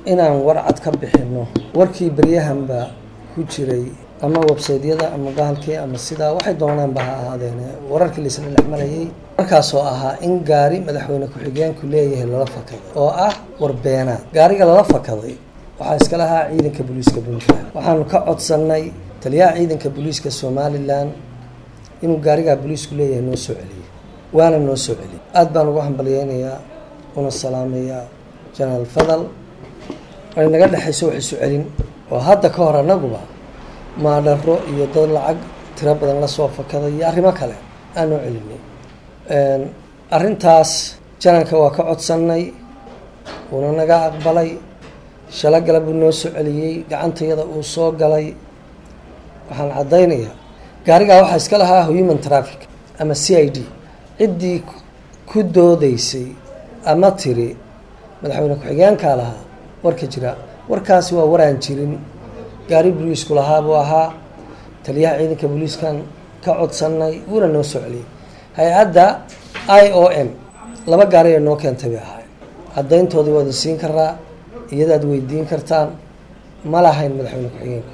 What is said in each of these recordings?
inaan warcad ka bixino warkii beryahanba ku jiray ama websaydyada ama bahalkii ama sidaa waxay doonaanba ha ahaadeen wararkii laisla dhex marayay markaasoo ahaa in gaari madaxweyne ku-xigeenku leeyahay lala fakaday oo ah warbeenaad gaariga lala fakaday waxaa iska lahaa ciidanka booliiska puntland waxaanu ka codsannay taliyaha ciidanka booliiska somalilan inuu gaarigaa booliisku leeyahay noo soo celiyey waana noo soo celiyey aada baan ugu hambalyeynayaa una salaameeyaa jenaraal fadal ay naga dhexayso wax isu celin oo hadda ka hor annaguba maadharo iyo dad lacag tiro badan lasoo fakaday iyo arrimo kale aan noo celinay arrintaas jananka waa ka codsannay uuna naga aqbalay shalo gala buu noo soo celiyey gacantayada uu soo galay waxaan caddaynayaa gaarigaa waxaa iska lahaa human traffic ama c i d ciddii ku doodaysay ama tiri madaxweyne ku-xigeenkaa lahaa warka jira warkaasi waa waraan jirin gaari booliisku lahaa buu ahaa taliyaha ciidanka booliiskan ka codsannay wuuna noo soo celiyey hay-adda i o m laba gaari ay noo keentay bay ahaay caddayntoodii waad isiin karaa iyadaad weydiin kartaan ma lahayn madaxweyne ku-xigeenku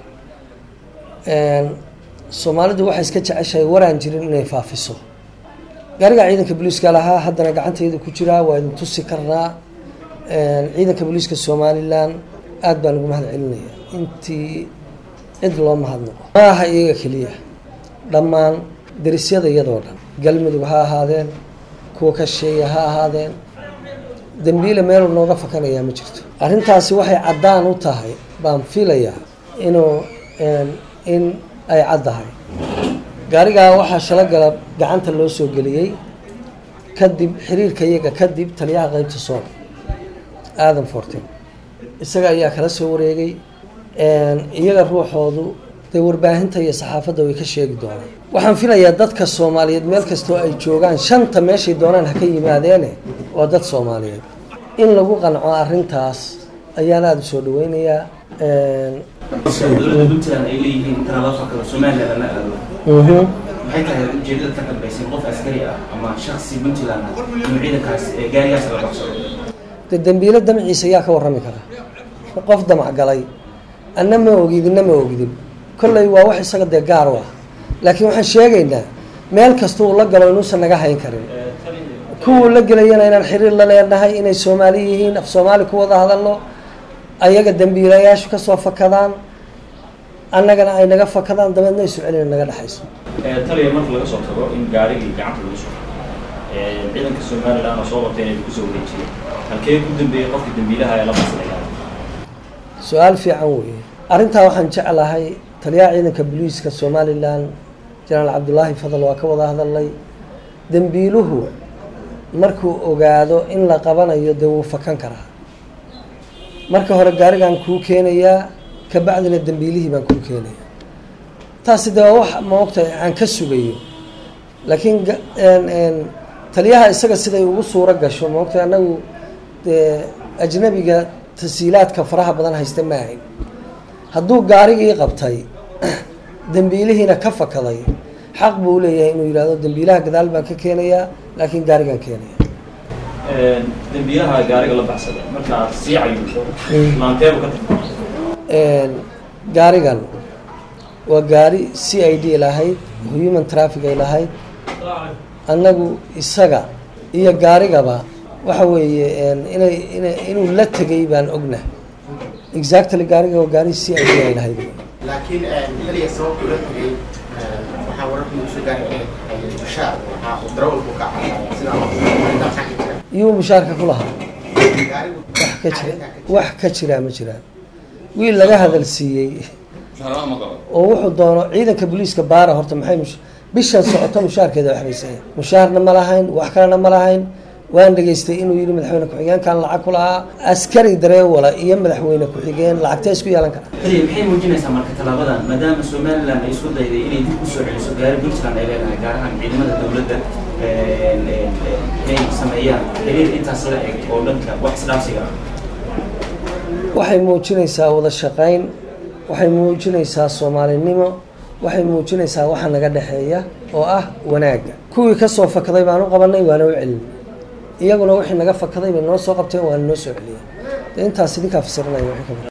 soomaalidu waxay iska jeceshahay waraan jirin inay faafiso gaariga ciidanka booliiska lahaa haddana gacantayda ku jiraa waa idin tusi karnaa ciidanka booliiska somalilan aada baan ugu mahad celinaya intii cid loo mahadnaqo ma aha iyaga keliya dhammaan derisyada iyadoo dhan galmudug ha ahaadeen kuwa ka sheeya ha ahaadeen dembiile meelu nooga fakanayaa ma jirto arrintaasi waxay caddaan u tahay baan filayaa inuu in ay caddahay gaarigaa waxaa shalogala gacanta loo soo geliyey kadib xiriirka iyaga kadib taliyaha qeybta sool aadan fortin isaga ayaa kala soo wareegay iyaga ruuxoodu dee warbaahinta iyo saxaafadda way ka sheegi doonaan waxaan filayaa dadka soomaaliyeed meel kastoo ay joogaan shanta meeshay doonaan ha ka yimaadeene waa dad soomaaliyeed in lagu qanco arrintaas ayaan aada u soo dhaweynayaa dowladda puntland ay leeyihiin inta lala fakado somaliland lana aado maxay tahay ujeedada ka dambaysay qof askari ah ama shaksi puntland ah inuu ciidankaas ee gaarigaas la baxsado de dembiilo damciisa ayaa ka warrami kara qof damac galay anna ma ogidinna ma ogidin kolley waa wax isaga dee gaar u ah laakiin waxaan sheegaynaa meel kasta uu la galo inuusan naga hayn karin kuwuu la gelayana inaan xiriir la leenahay inay soomaali yihiin af soomaali ku wada hadalno ayaga dembiilayaashu kasoo fakadaan annagana ay naga fakadaan dabeedna isu celina naga dhexayso taliya marka laga soo tago in gaarigii gacanta lagu soo ciidanka somaliland oo soo qabtay inay kusoo wareejiyeen halkee ku dambeeyey qofka dambiilaha ee la baslaya su-aal fiican weeye arrintaa waxaan jeclahay taliyaha ciidanka booliiska somalilan jenaraal cabdulaahi fadal waa ka wada hadalnay dembiiluhu markuu ogaado in la qabanayo dee wuu fakan karaa marka hore gaarigaan kuu keenayaa kabacdina dembiilihii baan kuu keenaya taasi dee waa wax ma ogtahay aan ka sugayo laakiin taliyaha isaga siday ugu suuro gasho ma ogtahay annagu dee ajnabiga tasiilaadka faraha badan haysta ma ahayn hadduu gaarigii qabtay dembiilihiina ka fakaday xaq buu leeyahay inuu yidhahdo dembiilaha gadaal baan ka keenayaa laakiin gaarigaan keenaya dambiilaha gaariga la baxsada marka aad sii cayuusho maanteebu ka tagtaa gaarigan waa gaari c i d lahayd human traffic ay lahayd annagu isaga iyo gaarigaba waxa weeye inay ina inuu la tegay baan ogna exactly gaariga waa gaari c i d ay lahayd laakiin xiliga sababta ula tegay waxaa wararka lagu soo gaaray bashaar waxaa uu darawalku ka caawinaya sidaa intaas ka jira iyuu mushaarka ku lahaa gaarigu wax ka jira wax ka jiraa ma jiraan wiil laga hadal siiyey oo wuxuu doono ciidanka booliiska baara horta maxay mush bishan socoto mushaarkeeda waxbaysan mushaarna ma lahayn wax kalena ma lahayn waan dhegaystay inuu yidhi madaxweyne ku-xigeenkan lacag ku lahaa askari dareewala iyo madaxweyne ku-xigeen lacagtee isku yeelan kara taliya maxay muujinaysaa marka tallaabadan maadaama somaliland ay isku dayday inay dib u soo celiso gaari puntland ay leedahay gaar ahaan ciidamada dowladda inay sameeyaan xiriir intaas la eg oo dhanka wax isdhaafsiga ah waxay muujinaysaa wada shaqayn waxay muujinaysaa soomaalinimo waxay muujinaysaa waxa naga dhexeeya oo ah wanaagga kuwii kasoo fakaday baan u qabanay waana u celinay iyaguna wixii naga fakaday bay noo soo qabteen waana noo soo celiyeen dee intaas idinkaa fasiranaya wixii ka badan